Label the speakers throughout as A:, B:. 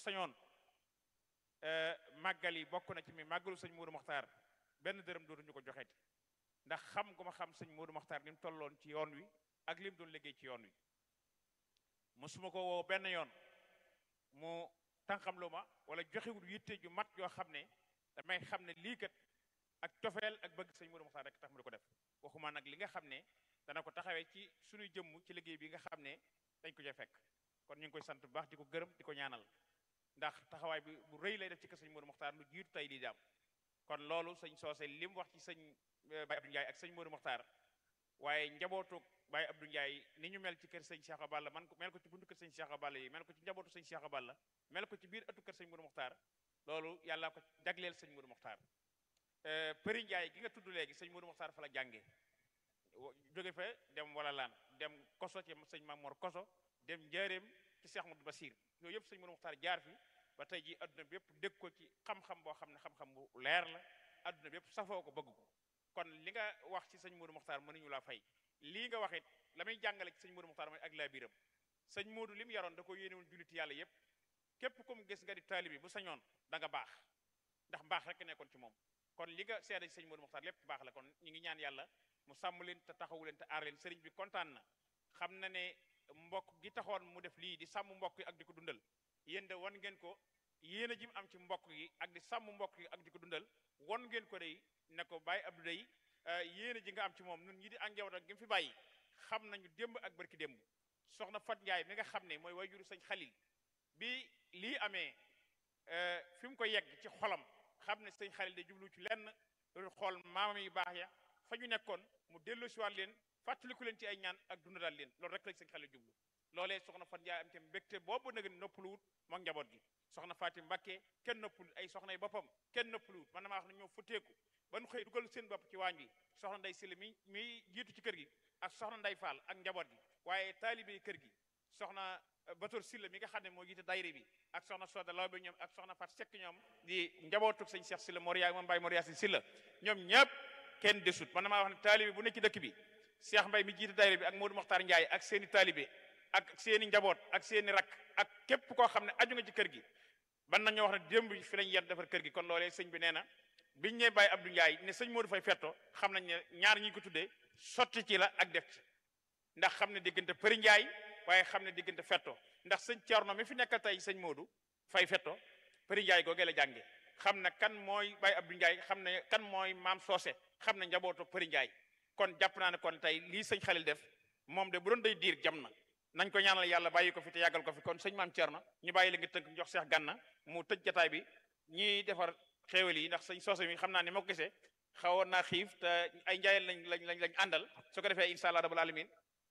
A: sañoon màggal yi bokk na ci mi màggalu sëñ Modou Mokhtar benn dërëm dootuñu ko joxeeti ndax xam gu ma xam sëñ Modou Mokhtar ni mu tolloon ci yoon wi ak li mu doon liggéey ci yoon wi mosuma ko woo benn yoon mu tànqam lu ma wala joxewul yitte ju mat yoo xam ne damay xam ne lii kat ak cofeel ak bëgg sëñ Modou Mokhtar rek tax mu di ko def waxuma nag li nga xam ne dana ko taxawee ci suñuy jëmm ci liggéey bi nga xam ne dañ ko ca fekk kon ñu ngi koy sant bu baax di ko gërëm di ko ñaanal ndax taxawaay bi bu rëy lay def ci kër sëñ Modou Mokhtar lu jiitu tey di daam kon loolu sëñ soose li mu wax ci sëñ Baye Abdou Ndiaye ak sëñ Modou Mokhtar waaye njabootu Baye Abdou Ndiaye ni ñu mel ci kër sëñ Cheikh Balla man ko mel ko ci buntu kër sëñ Cheikh Balla yi mel ko ci njabootu sëñ Cheikh Balla mel ko ci biir ëttu kër sëñ Modou Mokhtar loolu yàlla ko jagleel sëñ Modou Mokhtar Përi Ndiaye gi nga tudd léegi sëñ Modou Mokhtar fa la jàngee jóge fa dem wala laan dem koso ci sëñ Mamor koso dem njaareem ci Cheikh Modou Basir yooyu yëpp sëñ Modou Mokhtar jaar fi ba tey ji adduna bi yëpp dégg ko ci xam-xam boo xam ne xam-xam bu leer la adduna bi yëpp safoo ko bëgg ko kon li nga wax ci sëñ Modou Mokhtar mënuñu laa fay lii nga wax it la muy jàngale ci sëñ Modou Mokhtar mooy ak laa biiram sëñ Modou li mu yaroon da ko yéenewoon julliti yàlla yëpp képp ku mu gis nga di taalibi bu sañoon da nga baax ndax baax rek nekkoon ci moom kon li nga seede ci sëñ Modou Mokhtar lépp baax la kon ñu ngi ñaan yàlla mu sàmm leen te taxawu leen te aar leen sëriñ bi kontaan na xam na ne mbokk gi taxoon mu def lii di sàmm mbokk yi ak di ko dundal yéen de wan ngeen ko yéen a ji mu am ci mbokk yi ak di sàmm mbokk yi ak di ko dundal won ngeen ko day ne ko bàyyi Abdou day yéen a ji nga am ci moom nun ñi di ak njaboot ak gi mu fi bàyyi xam nañu démb ak barki démb soxna Fat Ndiaye mi nga xam ne mooy wayjuru sëñ Xalil bi lii amee fi mu ko yegg ci xolam xam ne sëñ Xalil de jublu ci lenn loolu xool maamam yu baax ya fa ñu nekkoon mu dellu si waat leen fàttaliku leen ci ay ñaan ak dundal leen loolu rek lañ sëñ Xalil jublu loolee soxna Fat Ndiaye am te mbégte boobu nag noppaluwut mook njaboot gi soxna Fatim Mbakke kenn noppaluwut ay soxna yi boppam kenn noppaluwut man damaa wax ne ñoo futteeku ba nu xëy dugal seen bopp ci waañ bi soxna nday Silla mi mi jiitu ci kër gi ak soxna nday Fall ak njaboot gi waaye taalibe kër gi soxna Bator Silla mi nga xam ne moo jiite dayre bi ak soxna Soda Law bi ñoom ak soxna Fat Sekk ñoom di njabootu sëñ Cheikh Silla Moria moom Mbaye Moria si Silla ñoom ñëpp kenn desut man damaa wax ne taalibe bu nekk ci dëkk bi Cheikh Mbaye mi jiite dayre bi ak Modou Mokhtar Ndiaye ak seeni taalibe ak seeni njaboot ak seeni rak ak képp koo xam ne aju nga ci kër gi ban nañoo wax ne démb fi lañ yet defar kër gi kon loolee sëñ bi nee na biñ ñee bàyyi Abdou Ndiaye ne sëñ Modou Fay fetto xam nañ ne ñaar ñi ko tuddee sotti ci la ak def ci ndax xam ne diggante Përi Ndiaye waaye xam ne diggante fetto ndax sëñ Thierno mi fi nekkal tey sëñ Modou Fay fetto Përi Ndiaye googee la jànge xam ne kan mooy bàyyi Abdou Ndiaye xam ne kan mooy maam soose xam ne njabootu Përi Ndiaye kon jàpp naa ne kon tey lii sëñ Xalil def moom de bu doon day diir jam na nañ ko ñaanal yàlla bàyyi ko fi te yàggal ko fi kon sëñ maam Thierno ñu bàyyi la nga tënk jox Seex Gànna mu tëj jataay bi ñiy defar xéewal yi ndax sëñ soose mi xam naa ne moo ko gisee xawoon naa xiif te ay njaayeen lañ lañ lañ lañ àndal su ko defee insha allah rabbul alamin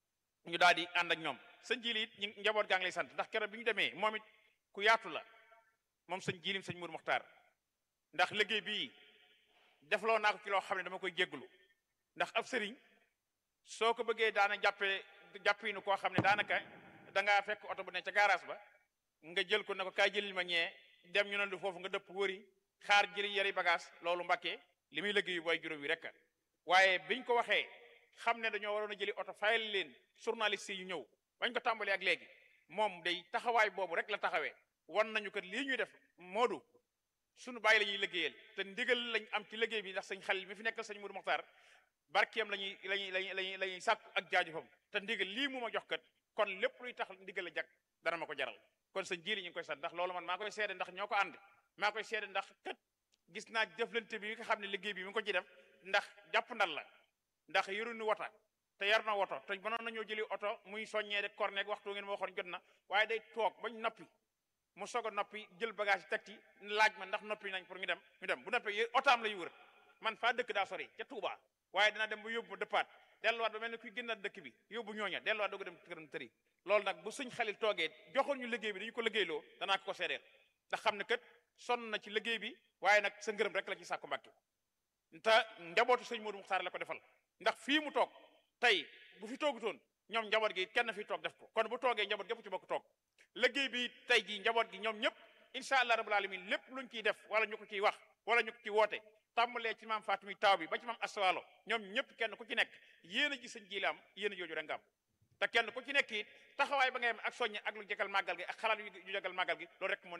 A: ñu daal di ànd ak ñoom sëñ jili it ñu njaboot gaa ngi lay sant ndax keroog bi ñu demee moom it ku yaatu la moom sëñ jilim sëñ Mourou Mokhtar ndax liggéey bii defloo naa ko ci loo xam ne dama koy jégglu ndax ab sëriñ soo ko bëggee daana jàppee jàppinu koo xam ne daanaka da ngaa fekk oto bu ne ca garage ba nga jël ko ne ko kaay jëlil ma ñee dem ñu ne lu foofu nga dëpp wëri xaar jëli yari bagage loolu mbàkkee li muy liggéeyu booy juróom yi rek waaye biñ ko waxee xam ne dañoo waroon a jëli oto fayal leen journaliste yi ñëw bañ ko tàmbalee ak léegi moom day taxawaay boobu rek la taxawee wan nañu kat lii ñuy def moodu suñu bàyyi la ñuy liggéeyal te ndigal lañ am ci liggéey bi ndax sëñ Xalil mi fi nekkal sëñ Mourou Mokhtar barkeem lañuy lañuy lañuy lañuy la ñuy sàkku ak jaajëfam te ndigal lii mu ma jox kat kon lépp luy tax ndigal la jag dana ma ko jaral kon sëñ jili ñu ngi koy sant ndax loolu man maa koy seede ndax ñoo ko ànd maa koy seede ndax kat gis naa jëflante bi nga xam ne liggéey bi mi ngi ko ci def ndax jàpp ndal la ndax yoruñu wota te yar na woto te mënoon nañoo jëli oto muy soññee de cornet waxtu ngeen ma waxoon jot na waaye day toog bañ noppi mu soog a noppi jël bagage teg ci laaj ma ndax noppi nañ pour ñu dem ñu dem bu noppee otaam lay wër man faa dëkk daa sori ca Touba waaye dina dem ba yóbbu ma dëppaat delluwaat ba mel ne kuy génnaat dëkk bi yóbbu ñooña delluwaat doog a dem këram tëri loolu nag bu suñ xalil toogee joxoon ñu liggéey bi dañu ko liggéeyloo danaa ko ko seedeel ndax xam ne kat sonn na ci liggéey bi waaye nag sa ngërëm rek la ci sàkku mbàkke te njabootu sëñ Modou Mokhtar la ko defal ndax fii mu toog tey bu fi toogutoon ñoom njaboot gi kenn fi toog def ko kon bu toogee njaboot gépp ci bokk toog liggéey bi tey jii njaboot gi ñoom ñëpp incha allah rabbul alamin lépp luñ ciy def wala ñu ko ciy wax wala ñu ko ciy woote tàmbalee ci maam Faatimi taw bi ba ci maam Aswaalo ñoom ñëpp kenn ku ci nekk yéen a ji sëñ jiile am yéen a jooju rek nga am te kenn ku ci nekk it taxawaay ba ngay am ak soññe ak lu jegal màggal gi ak xalaat yu jegal màggal gi loolu rek moo